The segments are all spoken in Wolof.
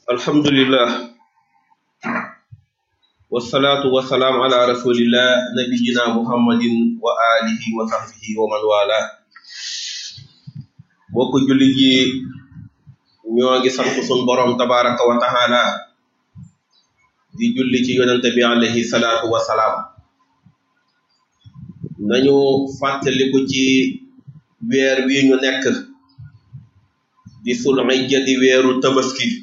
alhamdulillah wasalaatu wasalaam ala rasulillah nabiyina muhammadin wa alihi wa sahbihi wa man wala bokk jullit yi ñoo ngi sant sun borom tabaraka wa taala di julli ci yonente bi alayhi salaatu wasalaam nañu fàttaliku ci weer wi ñu nekk di sul hijja di weeru tabaski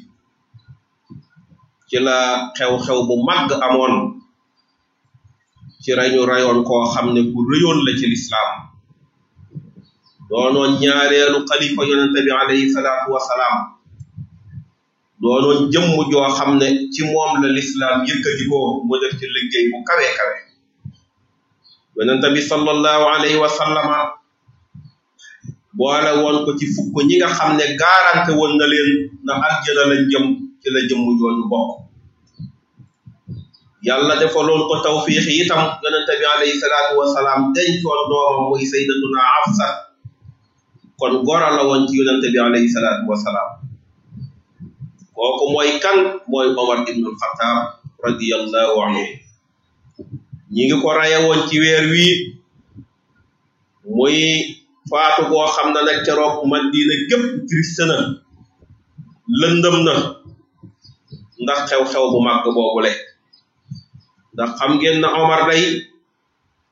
ci la xew-xew bu màgg amoon ci rañu rayoon koo xam ne ku rëyoon la ci lislaam doonoon ñaareelu xalifa yonente bi alayhi salaatu wasalaam doonoon jëmm joo xam ne ci moom la lislaam yëkkatikoo mu def ci liggéey bu kawe kawe yonente bi sallallahu alayhi wa sallama boole woon ko ci fukk ñi nga xam ne garanté woon na leen na aljana lañ jëm ci la jëmm jooju bokk yàlla defaloon ko tawfiix itam yonente bi alayhi salaatu wasalaam dencoon doomam muy sayyidatuna Hafsa kon gora la woon ci yonente bi alayhi salaatu wasalaam kooku mooy kan mooy Omar ibnul Xataab radiyallahu anhu ñi ngi ko raye woon ci weer wii muy faatu boo xam ne nag keroog Madina gépp triste na lëndëm na ndax xew-xew bu màgg boobule ndax xam ngeen na Omar day